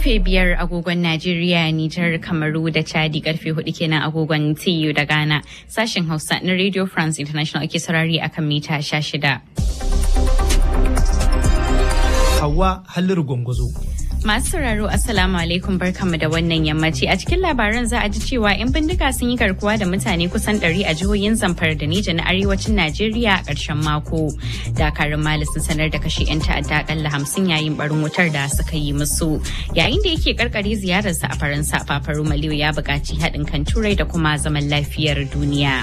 karfe biyar agogon Najeriya, Nijar, Kamaru da Chadi karfe hudu kenan agogon TU da Ghana. Sashen Hausa na Radio France International ake saurari akan mita shida. Hawa Halliru Gwangwazo. Masu sauraro Assalamu alaikum barkanmu da wannan yammaci a cikin labaran za a ji cewa 'yan bindiga sun yi garkuwa da mutane kusan 100 a jihohin Zamfara da Nija na arewacin Najeriya a ƙarshen mako. Dakarun Mali sun sanar da kashe 'yan ta'adda akalla hamsin yayin barin wutar da suka yi musu. Yayin da yake karkare ziyararsa a Faransa, Fafaru Maliyu ya buƙaci haɗin kan Turai da kuma zaman lafiyar duniya.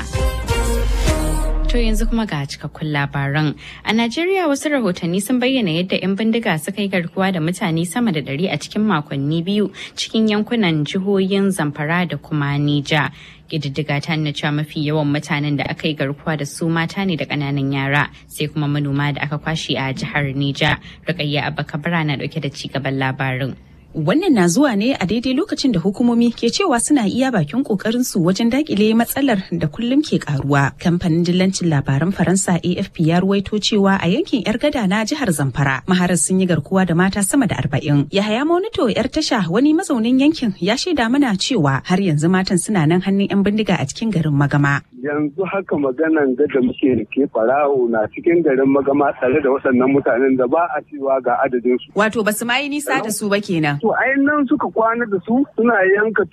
To yanzu kuma ga cikakkun labaran. A Najeriya wasu rahotanni sun bayyana yadda 'yan bindiga suka yi garkuwa da mutane sama da ɗari a cikin makonni biyu cikin yankunan jihohin Zamfara da kuma Nija. Ƙididdiga ta nuna cewa mafi yawan mutanen da aka yi garkuwa da su mata ne da ƙananan yara sai kuma manoma da aka kwashe a jihar Nija. Rukayya Abba Kabara na ɗauke da ci gaban labarin. Wannan na zuwa ne a daidai lokacin da hukumomi ke cewa suna iya bakin kokarin su wajen dakile matsalar da kullum ke karuwa. Kamfanin dillancin labaran Faransa AFP ya ruwaito cewa a yankin yar gada na jihar Zamfara maharar sun yi garkuwa da mata sama da arba'in. Yahaya Monito yar tasha wani mazaunin yankin ya shaida mana cewa har yanzu matan suna nan hannun 'yan bindiga a cikin garin Magama. Yanzu haka maganan da muke da ke farawo na cikin garin Magama tare da waɗannan mutanen da ba a cewa ga adadin su. Wato basu ma yi nisa da su ba kenan. To nan suka kwana da su suna yanka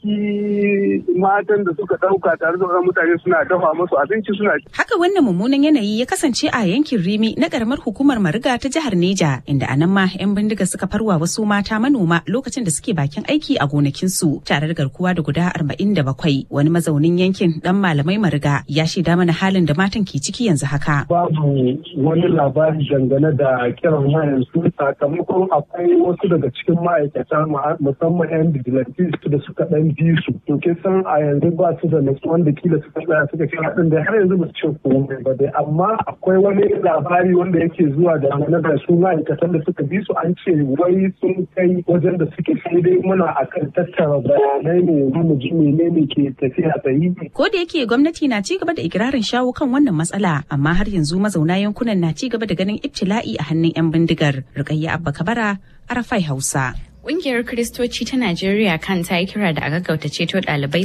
tumaki matan da suka dauka tare da wasu mutane suna dafa musu abinci suna Haka wannan mummunan yanayi ya kasance a yankin Rimi na karamar hukumar Mariga ta jihar Neja inda a nan ma 'yan bindiga suka farwa wasu mata manoma lokacin da suke bakin aiki a gonakinsu tare da garkuwa da guda 47 wani mazaunin yankin dan malamai Mariga ya shaida mana halin da matan ke ciki yanzu haka. Babu wani labari dangane da kiran wayan su sakamakon akwai wasu daga cikin ma'aikata musamman 'yan vigilantes da suka dan bi su to ke san a yanzu ba su da natsuwan da kila suka tsaya suka ce haɗin da har yanzu ba su ce komai ba dai amma akwai wani labari wanda yake zuwa da mana da su ma'aikatan da suka bi su an ce wai sun kai wajen da suke sai dai muna akan tattara bayanai ne mu ji menene ke tafiya tsayi. Ko da yake gwamnati na ci gaba da ikirarin shawo kan wannan matsala amma har yanzu mazauna yankunan na ci gaba da ganin ibtila'i a hannun 'yan bindigar. Rukayya Abba Kabara, Arafai Hausa. Ƙungiyar Kiristoci ta Najeriya kan ta yi kira da a gaggauta ceto ɗalibai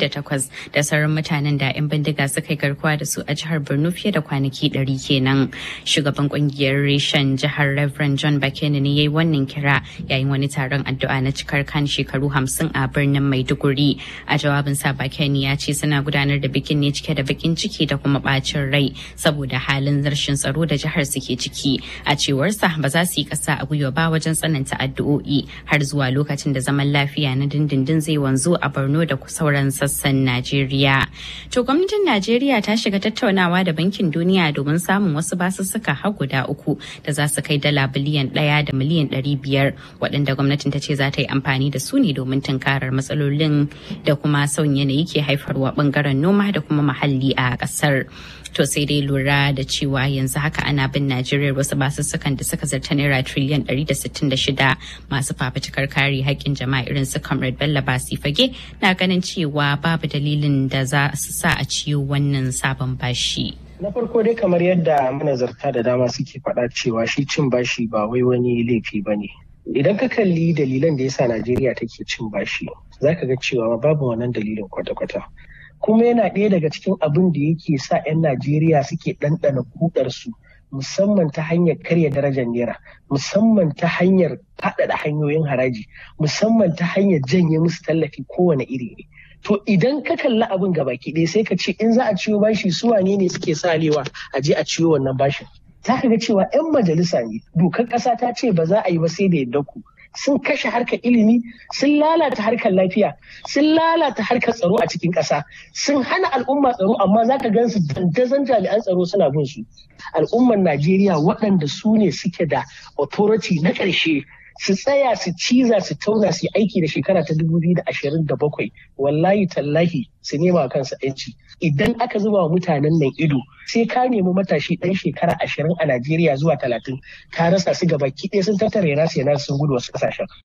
78 da sauran mutanen da 'yan bindiga suka yi garkuwa da su a jihar Borno fiye da kwanaki 100 kenan. Shugaban ƙungiyar reshen jihar Reverend John Bakene ne ya yi wannan kira yayin wani taron addu'a na cikar kan shekaru 50 a birnin Maiduguri. A jawabin sa Bakene ya ce suna gudanar da bikin ne cike da bakin ciki da kuma bacin rai saboda halin rashin tsaro da jihar suke ciki. A cewarsa ba za su yi ƙasa a gwiwa ba wajen tsananta addu'o'i har zuwa lokacin da zaman lafiya na dindindin zai wanzu a Borno da sauran sassan Najeriya. To gwamnatin Najeriya ta shiga tattaunawa da Bankin Duniya domin samun wasu basussuka har guda uku da za su kai dala biliyan ɗaya da miliyan ɗari biyar waɗanda gwamnatin ta ce za ta yi amfani da su ne domin tunkarar matsalolin da kuma sauyin yanayi ke haifarwa ɓangaren noma da kuma muhalli a ƙasar. to sai dai lura da cewa yanzu haka ana bin najeriya wasu basussukan da suka zarta naira triliyan 166 masu fafutukar kare haƙƙin jama'a irin su comrade bello basi fage na ganin cewa babu dalilin da za su sa a ciyo wannan sabon bashi. Na farko dai kamar yadda manazarta da dama suke faɗa cewa shi cin bashi ba wai wani laifi ba ne. Idan ka kalli dalilan da yasa Najeriya take cin bashi, za ka ga cewa babu wannan dalilin kwata-kwata. Kuma yana ɗaya daga cikin abin da yake sa 'yan Najeriya suke ɗanɗana kudarsu musamman ta hanyar karya darajar naira musamman ta hanyar faɗaɗa hanyoyin haraji musamman ta hanyar janye musu tallafi kowane iri ne to idan ka kalli abin baki ɗaya sai ka ce in za a ciyo bashi su wane ne suke salewa a je a ciyo wannan bashin za ka ga cewa 'yan majalisa ne dokar ƙasa ta ce ba za a yi ba sai da yadda ku sun kashe harkar ilimi sun lalata harkar lafiya sun lalata harkar tsaro a cikin ƙasa sun hana al'umma tsaro amma za ka gan su dandazon jami'an tsaro suna bin su al'ummar najeriya waɗanda su ne suke da authority na ƙarshe su tsaya su ciza su tauna su aiki da shekara ta da bakwai wallahi tallahi su nema kansu yanci idan aka zuba wa mutanen nan ido sai ka nemi matashi ɗan shekara ashirin a najeriya zuwa talatin ka rasa su gaba ɗaya sun tattara yana su yana sun gudu wasu ƙasashen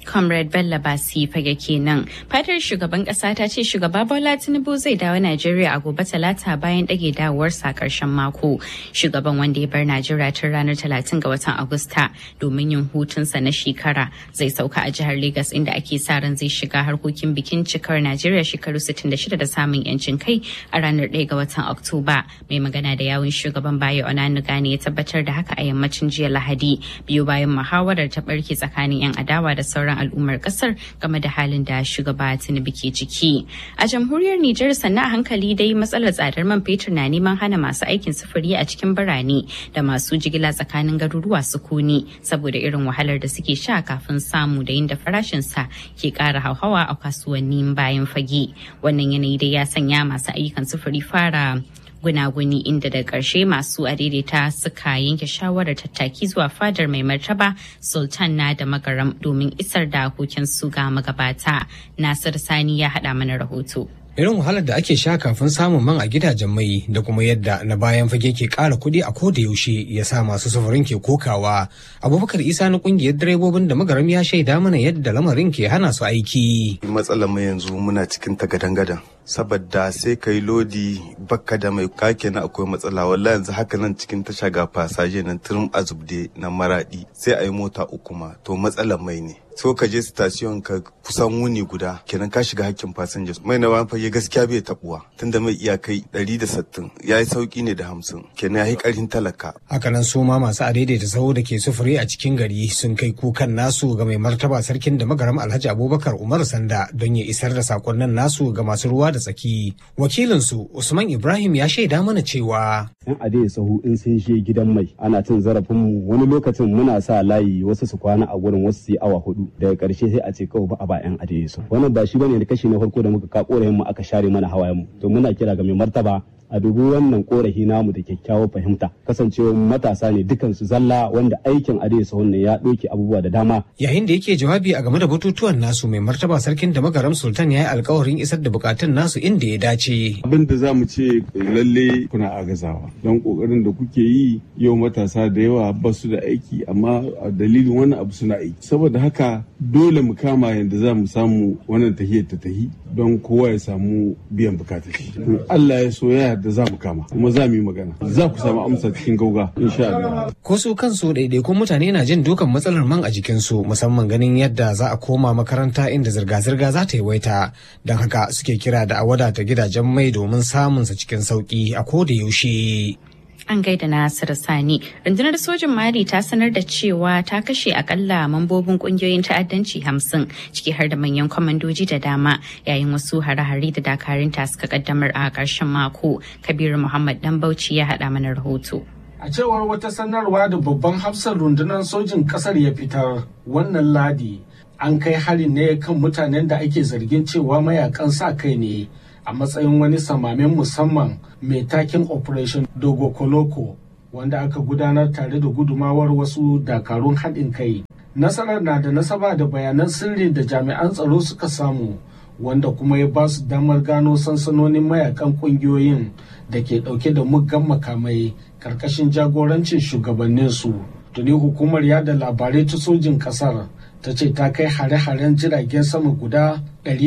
Comrade Bello Basi fage kenan. Fatar shugaban kasa ta ce shugaba Bola Tinubu zai dawo Najeriya a gobe talata bayan dage dawowarsa karshen mako. Shugaban wanda ya bar Najeriya tun ranar talatin ga watan Agusta domin yin hutunsa na shekara zai sauka a jihar Legas inda ake sa ran zai shiga harkokin bikin cikar Najeriya shekaru 66 da samun yancin kai a ranar 1 ga watan Oktoba. Mai magana da yawun shugaban Bayo Onanuga ne ya tabbatar da haka a yammacin jiya Lahadi biyu bayan muhawarar ta barke tsakanin 'yan adawa da sauran al'ummar kasar game da halin da shugaba Tinubu ke ciki. A jamhuriyar Nijar sannan a hankali dai matsalar tsadar man fetur na neman hana masu aikin sufuri a cikin birane da masu jigila tsakanin garuruwa sukuni saboda irin wahalar da suke sha kafin samu da yin da farashin sa ke ƙara hauhawa a kasuwannin bayan fage. Wannan yanayi dai ya sanya masu ayyukan sufuri fara gunaguni inda da ƙarshe masu adaidaita suka yanke shawarar tattaki zuwa fadar mai martaba sultan na da magaram domin isar da su ga magabata nasir sani ya haɗa mana rahoto irin wahalar da ake sha kafin samun man a gidajen mai da kuma yadda na bayan fage ke ƙara kuɗi a koda yaushe ya sa masu sufurin ke kokawa abubakar isa na ƙungiyar direbobin da magaram ya shaida mana yadda lamarin ke hana su aiki matsalar mu yanzu muna cikin tagadan-gadan saboda sai ka yi lodi bakka da mai kake na akwai matsala wallahi yanzu haka nan cikin tasha ga fasaje nan turum azubde na maradi sai a yi mota uku ma to matsalar mai ne so ka je station ka kusan wuni guda kenan ka shiga hakkin fasinja mai na bayan fage gaskiya bai tabuwa tunda mai iyakai 160 ya yi sauki ne da hamsin kenan ya yi karin talaka hakanan su ma masu adaidaita saho da ke sufuri a cikin gari sun kai kukan nasu ga mai martaba sarkin da magaram alhaji abubakar umar sanda don ya isar da sakonnin nasu ga masu ruwa da tsaki wakilinsu usman ibrahim ya shaida mana cewa yan adai sahu in sun je gidan mai ana cin zarafin mu wani lokacin muna sa layi wasu su kwana a gurin wasu su yi awa hudu daga karshe sai a ce kawai ba a ba yan adai sahu wannan ba shi bane da kashi na farko da muka ka korayen mu aka share mana hawayen mu to muna kira ga mai martaba a dubi wannan korafi namu da kyakkyawar fahimta kasancewa matasa ne dukansu zalla wanda aikin adai sahun ne ya ɗauke abubuwa da dama yayin da yake jawabi a game da batutuwan nasu mai martaba sarkin da magaram sultan ya yi alkawarin isar da bukatun nasu inda ya dace abin da za mu ce lalle kuna agazawa don kokarin da kuke yi yau matasa da yawa ba su da aiki amma a dalilin wannan abu suna aiki saboda haka dole mu kama yadda za mu samu wannan tahiyar ta tahi don kowa ya samu biyan bukatar shi Allah ya so ya da za mu kama kuma za mu yi magana za ku samu amsa cikin gauga insha Allah ko su kansu ɗaiɗaikun mutane na jin dukan matsalar man a jikinsu musamman ganin yadda za a koma makaranta inda zirga-zirga za ta yawaita don haka suke kira da a wadata gidajen mai domin samunsa cikin sauki a ko da yaushe An gaida Nasir Sani. Rundunar sojin Mali ta sanar da cewa ta kashe akalla mambobin kungiyoyin ta'addanci hamsin ciki har da manyan kwamandoji da dama yayin wasu hare-hare da dakarun ta suka kaddamar a ƙarshen mako. Kabiru Muhammad Dan Bauchi ya haɗa mana rahoto. A cewar wata sanarwa da babban hafsar rundunar sojin ƙasar ya fitar wannan ladi an kai harin ne kan mutanen da ake zargin cewa mayakan sa kai ne. a matsayin wani samamen musamman mai takin operation dogo koloko wanda aka gudanar tare da gudumawar wasu dakarun haɗin kai nasarar na da nasaba da bayanan sirri da jami'an tsaro suka samu wanda kuma ya ba su damar gano sansanonin mayakan ƙungiyoyin da ke ɗauke da muggan makamai ƙarƙashin jagorancin shugabanninsu tuni hukumar yada labarai ta sojin ƙasar ta ce ta kai hare-haren jiragen sama guda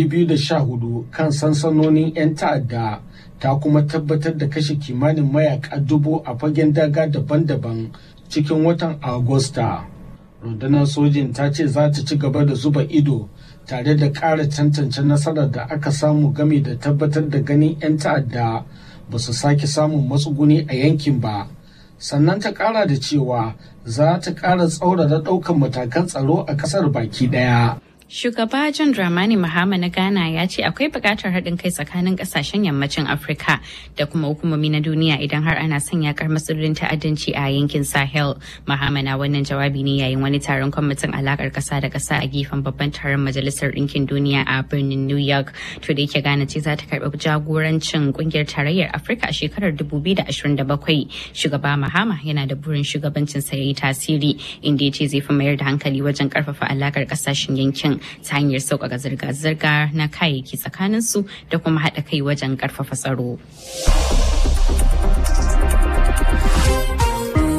214 kan sansanonin 'yan ta'adda ta kuma tabbatar da kashe kimanin mayaka dubu a fagen daga daban-daban cikin watan agusta rundunar sojin ta ce za ta ci gaba da zuba ido tare da ƙara tantance nasarar da aka samu game da tabbatar da ganin 'yan ta'adda ba su sake samun matsuguni a yankin ba sannan ta ƙara da cewa za ta ƙara tsaurara ɗaukan matakan tsaro a ƙasar baki ɗaya. Shugaba John Dramani Mahama na Ghana ya ce akwai buƙatar haɗin kai tsakanin ƙasashen yammacin Afirka da kuma hukumomi na duniya idan har ana son yakar matsalolin ta'addanci a yankin Sahel. Mahama na wannan jawabi ne yayin wani taron kwamitin alakar ƙasa da ƙasa a gefen babban taron Majalisar Ɗinkin Duniya a birnin New York. To da yake Ghana ce za ta karɓi jagorancin ƙungiyar tarayyar Afirka a shekarar 2027. Shugaba Mahama yana da burin shugabancin sa ya yi tasiri inda ya ce zai fi mayar da hankali wajen ƙarfafa alakar ƙasashen yankin ta hanyar sauƙaƙa zirga-zirga na kayayyaki tsakaninsu da kuma haɗa kai wajen ƙarfafa tsaro.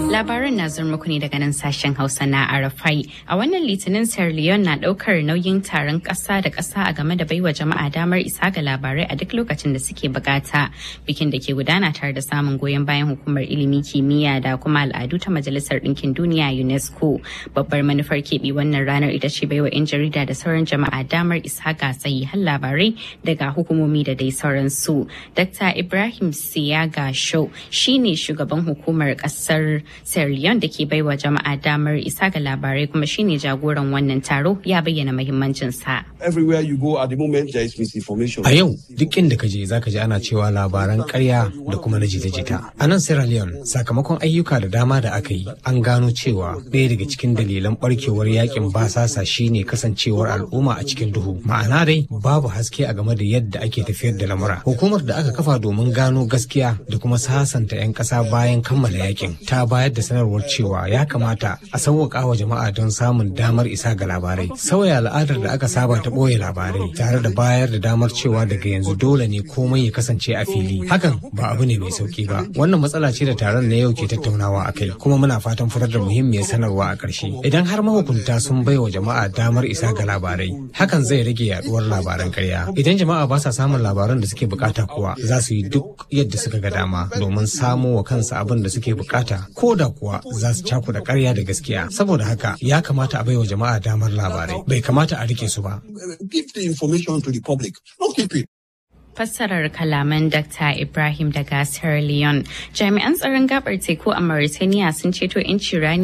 Labaran na zuwa muku ne daga nan sashen Hausa na Arafai. A wannan litinin Sierra Leone na daukar nauyin taron ƙasa da ƙasa a game da baiwa jama'a damar isa ga labarai a duk lokacin da suke bukata. Bikin da ke gudana tare da samun goyon bayan hukumar ilimi kimiyya da kuma al'adu ta Majalisar Ɗinkin Duniya UNESCO. Babbar manufar keɓe wannan ranar ita ce baiwa 'yan jarida da sauran jama'a damar isa ga har labarai daga hukumomi da dai sauransu. Dr. Ibrahim Siyaga Show shine shugaban hukumar ƙasar Sierra Leone da ke baiwa jama'a damar isa ga labarai kuma shine jagoran wannan taro ya bayyana muhimmancin sa. Everywhere you go at the moment there is misinformation. A yau duk inda ka je zaka ji ana cewa labaran ƙarya da kuma na jita-jita. A nan Sierra Leone sakamakon ayyuka da dama da aka yi an gano cewa ɗaya daga cikin dalilan barkewar yakin basasa shine kasancewar al'umma a cikin duhu. Ma'ana dai babu haske a game da yadda ake tafiyar da lamura. Hukumar da aka kafa domin gano gaskiya da kuma sasanta 'yan ƙasa bayan kammala yakin ta bayar da sanarwar cewa ya kamata a sauwaƙa wa jama'a don samun damar isa ga labarai. Sauya al'adar da aka saba ta ɓoye labarai tare da bayar da damar cewa daga yanzu dole ne komai ya kasance a fili. Hakan ba abu ne mai sauki ba. Wannan matsala ce da taron na yau ke tattaunawa a kai kuma muna fatan fitar da muhimmiyar sanarwa a ƙarshe. Idan har mahukunta sun bai wa jama'a damar isa ga labarai, hakan zai rage yaduwar labaran ƙarya. Idan jama'a ba sa samun labaran da suke bukata kuwa za su yi duk yadda suka ga dama domin samo wa kansu abin da suke bukata ko da kuwa za su cakuɗa ƙarya da gaskiya. Saboda haka ya kamata a baiwa jama'a damar labarai. Bai kamata a rike su ba. Give the information to the public. Don't keep it. fassarar kalaman Dr. Ibrahim daga Sierra Leone. Jami'an tsaron gabar teku a Mauritania sun ceto 'yanci rani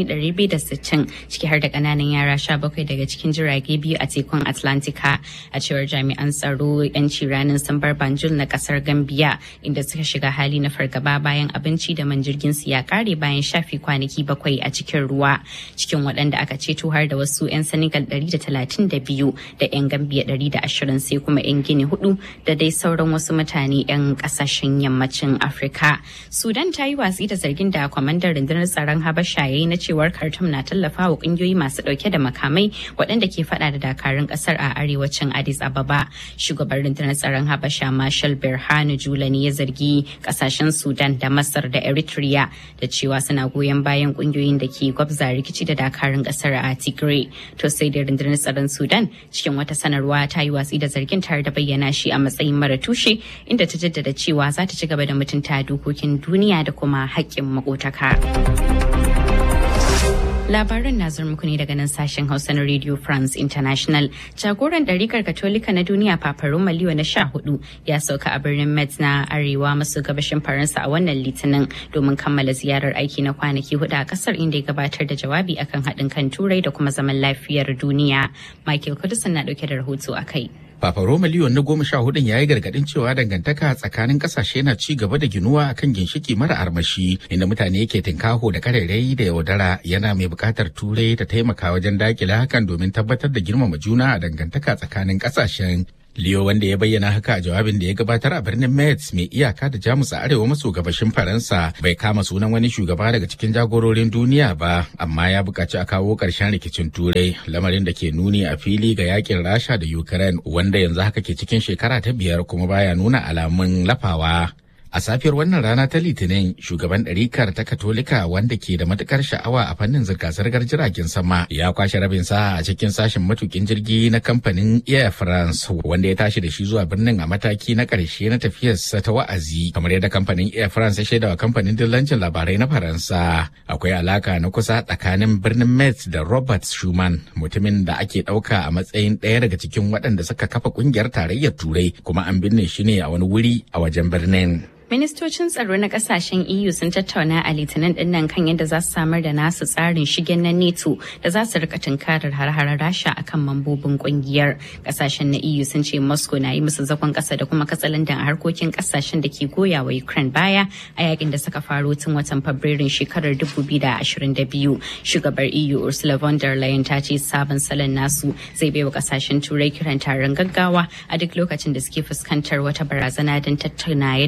260 ciki har da kananan yara 17 daga cikin jirage biyu a tekun Atlantika. A cewar jami'an tsaro 'yanci ranin sun bar Banjul na kasar Gambia inda suka shiga hali na fargaba bayan abinci da man jirgin su ya kare bayan shafi kwanaki bakwai a cikin ruwa. Cikin waɗanda aka ceto har da wasu 'yan Senegal 132 da 'yan Gambia 120 sai kuma 'yan Gini hudu da dai sauran sauran wasu mutane 'yan kasashen yammacin afirka sudan ta yi watsi da zargin da kwamandan rundunar tsaron habasha ya yi na cewar khartoum na tallafa wa kungiyoyi masu dauke da makamai waɗanda ke fada da dakarun kasar a arewacin addis ababa shugaban rundunar tsaron habasha marshal berhanu jula ne ya zargi kasashen sudan da masar da eritrea da cewa suna goyon bayan kungiyoyin da ke gwabza rikici da dakarun kasar a tigray to sai da rundunar tsaron sudan cikin wata sanarwa ta yi watsi da zargin tare da bayyana shi a matsayin mara tushe inda ta jaddada cewa za ta ci gaba da mutunta dokokin duniya da kuma haƙƙin makotaka. Labaran na muku ne daga nan sashen Hausa na Radio France International. Jagoran ɗarikar Katolika na duniya Papa Roma Leo na sha hudu ya sauka a birnin Metz na arewa maso gabashin Faransa a wannan litinin domin kammala ziyarar aiki na kwanaki hudu a kasar inda ya gabatar da jawabi akan haɗin kan turai da kuma zaman lafiyar duniya. Michael Kudusan na ɗauke da rahoto a kai. Papa Roma Leon na goma sha hudun ya yi gargadin cewa dangantaka tsakanin kasashe na ci gaba da ginuwa akan ginshiki mara armashi inda mutane ke tinkaho da karerai da yaudara yana mai bukatar turai ta taimaka wajen dakile hakan domin tabbatar da girmama juna a dangantaka tsakanin kasashen Leo wanda ya bayyana haka a jawabin da ya gabatar a birnin Metz mai iyaka da Jamus a arewa maso gabashin Faransa bai kama sunan wani shugaba daga cikin jagororin duniya ba amma ya buƙaci a kawo ƙarshen rikicin turai lamarin da ke nuni a fili ga yakin Rasha da Ukraine wanda yanzu haka ke cikin shekara ta biyar kuma baya nuna alamun lafawa. A safiyar wannan rana ta Litinin, shugaban ɗarikar ta Katolika wanda ke da matukar sha'awa a fannin zirga-zirgar jiragen sama ya kwashe rabin sa a cikin sashen matukin jirgi na kamfanin Air France wanda ya tashi da shi zuwa birnin a mataki na ƙarshe na tafiyarsa ta wa'azi kamar yadda kamfanin Air France ya shaidawa kamfanin dillancin labarai na Faransa. Akwai alaka na kusa tsakanin birnin Metz da Robert Schuman mutumin da ake ɗauka a matsayin ɗaya daga cikin waɗanda suka kafa ƙungiyar tarayyar Turai kuma an binne shi ne a wani wuri a wajen birnin. Ministocin tsaro na kasashen EU sun tattauna a litinin dinnan kan yadda za su samar da nasu tsarin shigen na NATO da za su rika tunkarar har-harar Rasha akan mambobin kungiyar. Kasashen na EU sun ce Moscow na yi musu zakon kasa da kuma katsalandan a harkokin kasashen da ke goya wa Ukraine baya a yakin da suka faro tun watan Fabrairun shekarar 2022. Shugabar EU Ursula von der Leyen ta ce sabon salon nasu zai baiwa kasashen turai kiran taron gaggawa a duk lokacin da suke fuskantar wata barazana don tattauna yadda za su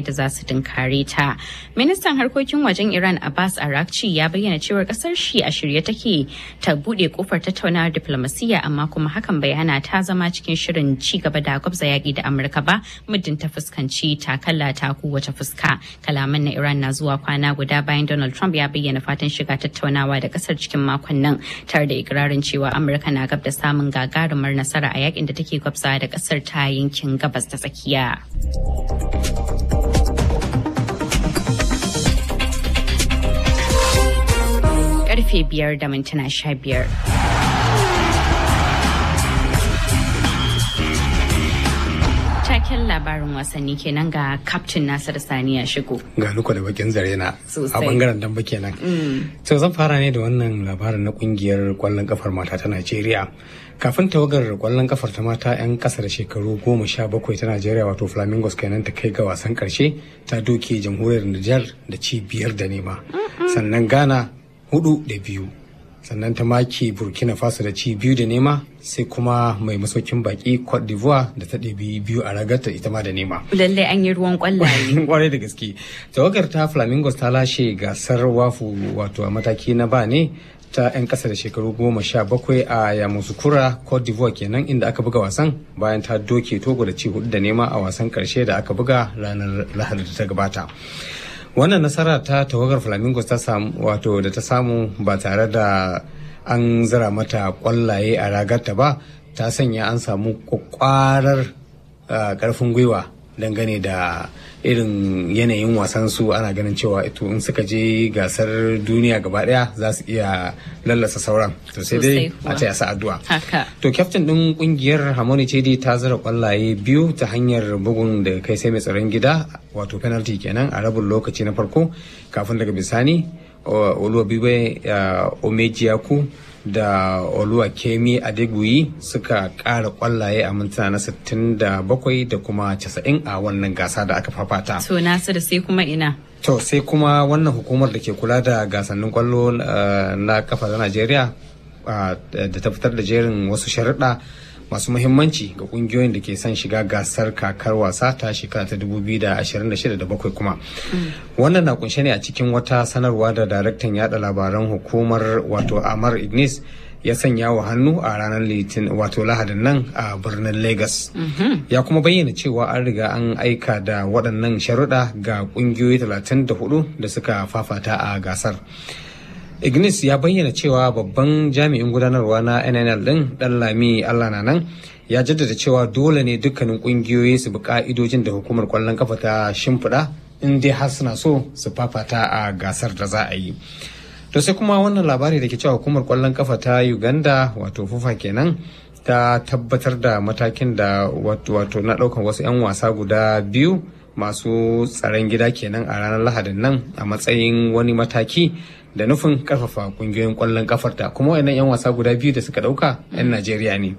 tunkare ta. Ministan harkokin wajen Iran Abbas Arakci ya bayyana cewar kasar shi a shirye take ta bude kofar tattaunawar diplomasiyya amma kuma hakan bai hana ta zama cikin shirin ci gaba da gwabza yaƙi da Amurka ba muddin ta fuskanci takalla ta kowace fuska. Kalaman na Iran na zuwa kwana guda bayan Donald Trump ya bayyana fatan shiga tattaunawa da kasar cikin makon nan tare da ikirarin cewa Amurka na gab da samun gagarumar nasara a yakin da take gwabza da kasar ta yankin gabas ta tsakiya. Karfe biyar da mintuna sha biyar. Taken labarin wasanni kenan ga Captain Nasir Sani ya shigo. Ga luko da bakin zare na a Sosai. bangaren damba kenan. To zan fara ne da wannan labarin na kungiyar kwallon kafar mata ta Najeriya. Kafin tawagar kwallon kafar ta mata 'yan kasa da shekaru goma sha bakwai ta Najeriya wato Flamingos kenan ta kai ga wasan karshe ta doke jamhuriyar Nijar da ci biyar da nema. Sannan Ghana hudu da biyu. Sannan ta maki Burkina Faso da ci biyu da nema sai kuma mai masaukin baki Cote d'Ivoire da ta ɗebi biyu a ragarta ita ma da nema. Lallai an yi ruwan kwallaye. kwarai da gaske tawagar ta flamingos ta lashe gasar wafu wato a mataki na ba ne ta 'yan kasa da shekaru goma sha bakwai a yamusukura cote d'ivoire kenan inda aka buga wasan bayan ta doke togo da ci hudu da nema a wasan karshe da aka buga ranar lahadi da ta gabata wannan nasara ta tawagar flamingos ta samu wato da ta samu ba tare da an zira mata kwallaye a ragarta ba ta sanya an samu kwakwarar uh, karfin gwiwa dangane da irin yanayin wasan su ana ganin cewa ito in suka je gasar duniya gaba daya za su iya lallasa sauran to sai dai Sosai kuwa. a taya su addu'a Haka. to kyaftin din kungiyar Harmony Chedi ta zara kwallaye biyu ta hanyar bugun da kai sai mai tsaron gida wato penalty kenan a rabin lokaci na farko kafin daga bisani o- Oluwabibe uh, Omejiaku da Oluwa Kemi Adeguyi suka ƙara kwallaye a mintuna na 67 da kuma 90 a wannan gasa da aka fafata. To Nasiru sai kuma ina. To sai kuma wannan hukumar da ke kula da gasannin kwallo uh, na kafa ta Najeriya uh, da ta fitar da jerin wasu sharuɗa masu muhimmanci ga kungiyoyin da ke son shiga gasar kakar wasa ta shekara ta 2026 da bakwai kuma. Wannan na kunshe ne a cikin wata sanarwa da daraktan yada labaran hukumar wato Amar Ignis ya sanya wa hannu a ranar litin wato lahadin nan a birnin Lagos. ya kuma bayyana cewa an riga an aika da waɗannan sharuɗa ga ƙungiyoyi 34 da suka fafata a gasar. Ignis ya bayyana cewa babban jami'in gudanarwa na NNL ɗin ɗan Lami Allah na nan ya jaddada cewa dole ne dukkanin ƙungiyoyi su bi ƙa'idojin da hukumar ƙwallon kafa ta shimfiɗa in dai har suna so su fafata a gasar da za a yi. To sai kuma wannan labari da ke cewa hukumar ƙwallon kafa ta Uganda wato fufa kenan ta tabbatar da matakin da wato wato na ɗaukan wasu 'yan wasa guda biyu masu tsaron gida kenan a ranar lahadin nan a matsayin wani mataki da nufin karfafa kungiyoyin kwallon kafarta kuma wayannan 'yan wasa guda biyu da suka dauka 'yan najeriya ne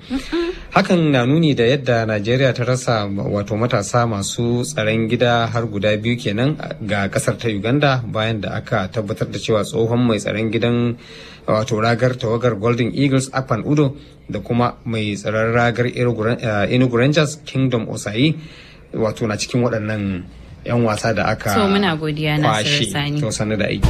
hakan na nuni da yadda najeriya ta rasa wato matasa masu tsaron gida har guda biyu kenan ga kasar ta uganda bayan da aka tabbatar da cewa tsohon mai tsaron gidan wato ragar tawagar golden eagles akpan udo da kuma mai tsaron ragar enugu rangers kingdom osayi wato na cikin waɗannan 'yan wasa da aka So muna godiya kwashe Nasiru Sani. to sanu da aiki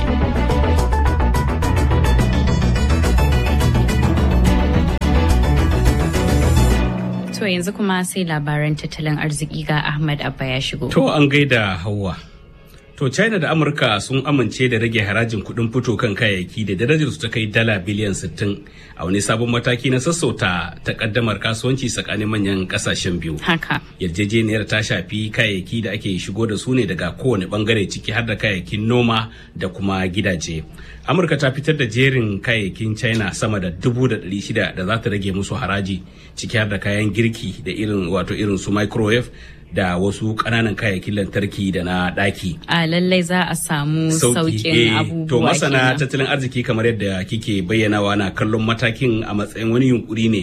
To yanzu kuma sai labaran tattalin arziki ga Ahmad Abba ya shigo. To an gaida Hauwa. To China da Amurka sun amince da rage harajin kuɗin fito kan kayayyaki da darajar su ta kai dala biliyan 60 a wani sabon mataki na sassauta takaddamar kasuwanci tsakanin manyan kasashen biyu. Haka. Yarjejeniyar ta shafi kayayyaki da ake shigo da su ne daga kowane bangare ciki har da kayayyakin noma da kuma gidaje. Amurka ta fitar da jerin kayayyakin China sama da dubu da ɗari shida da za ta rage musu haraji ciki har da kayan girki da irin wato irin su microwave da wasu ƙananan kayayyakin lantarki da na ɗaki. A lallai za a samu sauƙin abubuwa To masana kenan. tattalin arziki kamar yadda kike bayyanawa na kallon matakin a matsayin wani yunkuri ne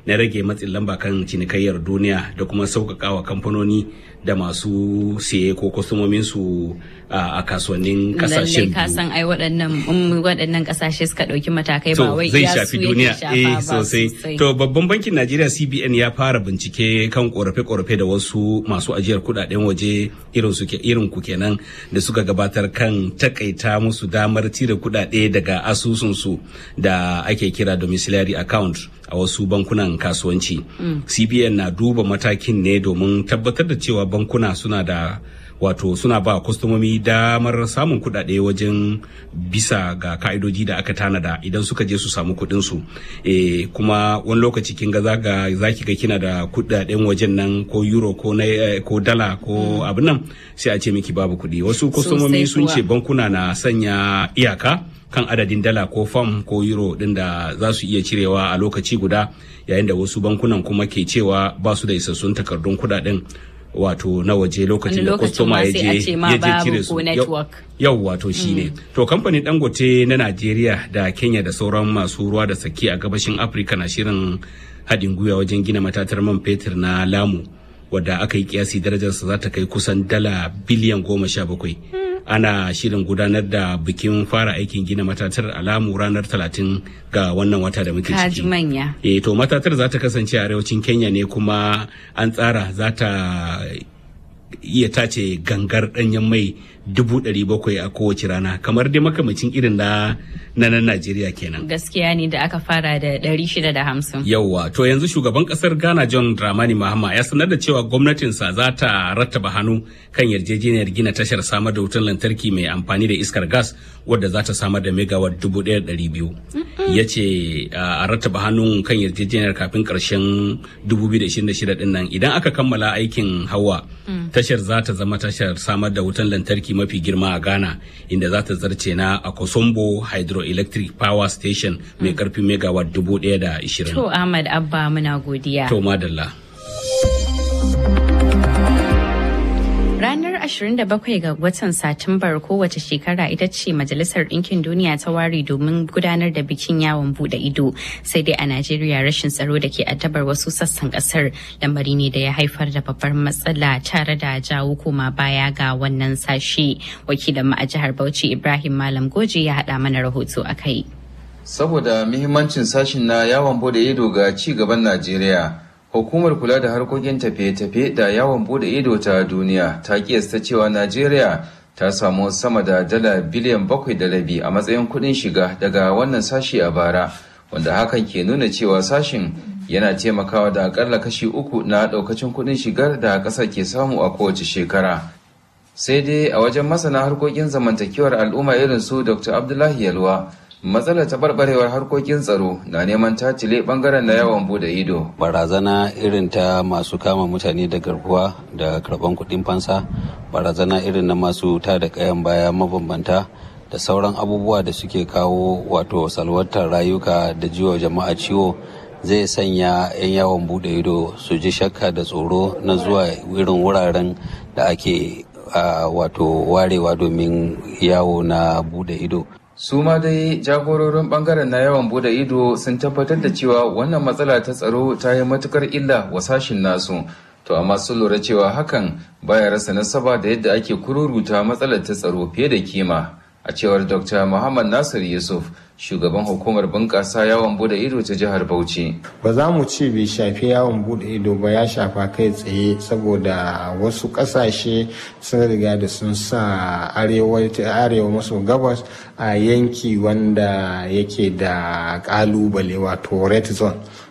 na rage matsin lamba kan cinikayyar duniya da kuma sauƙaƙawa kamfanoni da masu siye ko kwastomominsu a kasuwannin kasashen biyu. ka san ai waɗannan waɗannan kasashe suka ɗauki matakai ba wai zai shafi duniya eh sosai to babban bankin Najeriya CBN ya fara bincike kan korafe-korafe da wasu masu ajiyar kuɗaɗen waje irin su irin ku kenan da suka gabatar kan takaita musu damar cire kuɗaɗe daga asusunsu da ake kira domiciliary account a wasu bankunan kasuwanci. Mm. CBN na duba matakin ne domin tabbatar da cewa bankuna suna da wato suna ba kwastomomi damar samun kuɗaɗe wajen bisa ga ka'idoji da aka tanada idan suka je su samu kuɗin su e, kuma wani lokaci kin ga zaga zaki ga kina da kuɗaɗen wajen nan ko euro ko na ko dala ko mm. abin nan sai a ce miki babu kuɗi wasu kwastomomi sun ce bankuna na sanya iyaka kan adadin dala ko fam ko euro din da za su iya cirewa a lokaci guda yayin da wasu bankunan kuma ke cewa ba su da isassun takardun kuɗaɗen wato na waje lokacin da kwastoma ya je cire su yau wato shine mm. to kamfanin dangote na najeriya da kenya da sauran masu ruwa da saki a gabashin afirka na shirin haɗin gwiwa wajen gina matatar man fetur na lamu wadda aka yi kiyasi darajarsa za ta kai kusan dala biliyan goma sha bakwai ana shirin gudanar da bikin fara aikin gina matatar alamu ranar 30 ga wannan wata da muke ciki. manya. E, to matatar za ta kasance a arewacin Kenya ne kuma an tsara za ta iya tace gangar danyen mai dubu ɗari bakwai a kowace rana kamar dai makamacin irin na na nan Najeriya kenan. Gaskiya ne da aka fara da ɗari shida da hamsin. Yawwa to yanzu shugaban ƙasar Ghana John Dramani Mahama ya sanar da cewa gwamnatinsa za ta rattaba hannu kan yarjejeniyar gina tashar samar da wutar lantarki mai amfani da iskar gas wadda za ta samar da megawatt dubu ɗaya ɗari biyu. Ya ce a rattaba hannun kan yarjejeniyar kafin ƙarshen dubu biyu da ishirin da shida ɗin nan idan aka kammala aikin hawa tashar za ta zama tashar samar da wutar lantarki mafi girma a Ghana inda za ta zarce na Akosombo Hydroelectric Power Station mai karfin megawatt dubu ɗaya da ishirin. To Ahmad Abba muna godiya. To madalla. Ranar 27 ga watan Satumbar kowace shekara ita ce Majalisar Ɗinkin Duniya ta ware domin gudanar da bikin yawon bude ido. Sai dai a Najeriya rashin tsaro da ke addabar wasu sassan ƙasar lamari ne da ya haifar da babbar matsala tare da jawo koma baya ga wannan sashe. Wakilin a jihar Bauchi Ibrahim Malam Goji ya haɗa mana rahoto a kai. Saboda muhimmancin sashin na yawon bude ido ga ci gaban Najeriya. Hukumar kula da harkokin tafiye-tafiye da yawon bude ido ta duniya ta kiyasta cewa Najeriya ta samu sama da dala biliyan bakwai da rabi a matsayin kuɗin shiga daga wannan sashi a bara, wanda hakan ke nuna cewa sashin yana taimakawa da akalla kashi uku na ɗaukacin kuɗin shigar da ƙasar ke samu a kowace shekara. Sai dai a wajen masana harkokin zamantakewar al'umma irin su Dr. Abdullahi Yalwa, matsalar taɓarɓarewar harkokin tsaro na neman tatile ɓangaren na yawon bude ido. barazana irin ta masu kama mutane da garkuwa da karɓan kuɗin fansa barazana irin na masu ta da kayan baya mabambanta da sauran abubuwa da suke kawo wato salwantar rayuka da jiwa jama'a ciwo zai sanya 'yan yawon bude ido su ji shakka da tsoro na zuwa irin wuraren da ake wato warewa domin yawo na bude ido su ma dai jagororin bangaren na yawan bude ido sun tabbatar da cewa wannan matsala ta tsaro ta yi matukar illa wa sashin nasu to amma sun lura cewa hakan baya rasa nasaba da yadda ake kururuta matsalar ta tsaro fiye da kima a cewar dr muhammad nasir yusuf shugaban hukumar bunƙasa yawon bude ido ta jihar bauchi ba za mu ce bai shafi yawon bude ido ba ya shafa kai tsaye saboda wasu ƙasashe sun riga da sun sa arewa maso gabas a yanki wanda yake da ƙalubale wato red zone